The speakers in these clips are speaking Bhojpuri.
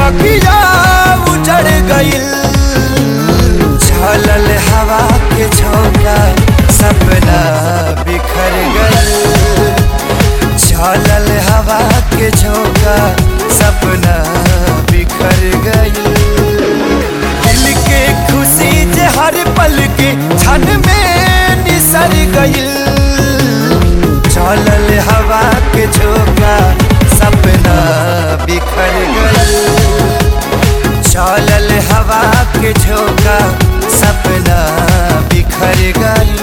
बगिया उजड़ गइल झलल हवा के झोंका सपना बिखर गइल झलल हवा के झोंका सपना बिखर गइल दिल के खुशी जे हर पल के क्षण में निसर गइल चलल हवा के झोंका सपना बिखर गइल चलल हवा के झोंका सपना बिखर गइल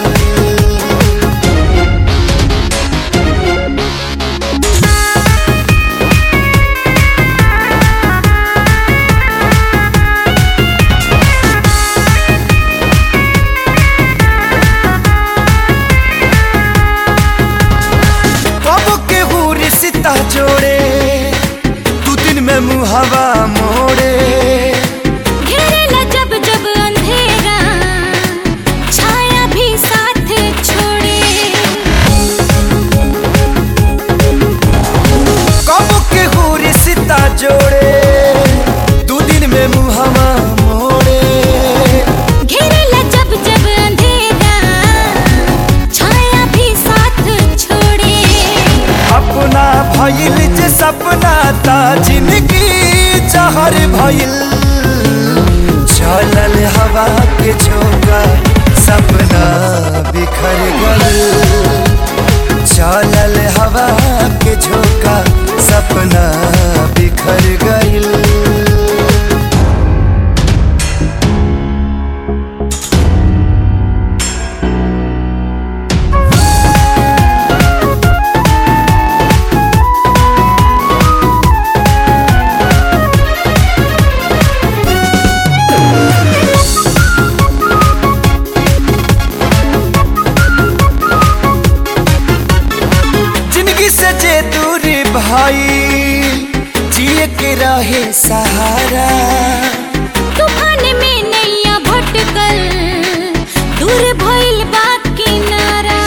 कब के हुरी सीता जोड़े तू दिन में मुहवा मोड़े घेरेला जब जब अंधेरा छाया भी साथ छोड़े कब के हुरी सीता जोड़े तू दिन में मुहवा मोड़े घेरेला जब जब अंधेरा छाया भी साथ छोड़े अपना भइल जे सपना ता जिंदगी जहर भइल चलल हवा के झोंका सपना बिखर गइल चलल हवा के झोंका सपना बिखर गइल जिंदगी से जे दूरी भाई जिए के रहे सहारा तूफान में नैया भटकल दूर भइल बा किनारा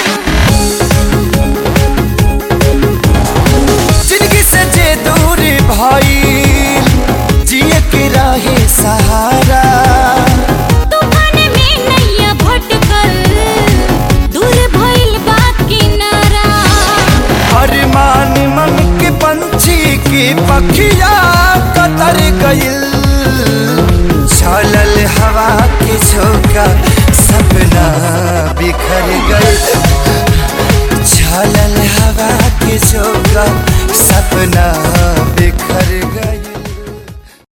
जिंदगी से जे दूरी भाई जिए के रहे सहारा तूफान में नैया भटकल दूर भइल बा किनारा अरमान मन के पंछी की पखिया कतर गइल चलल हवा के झोंका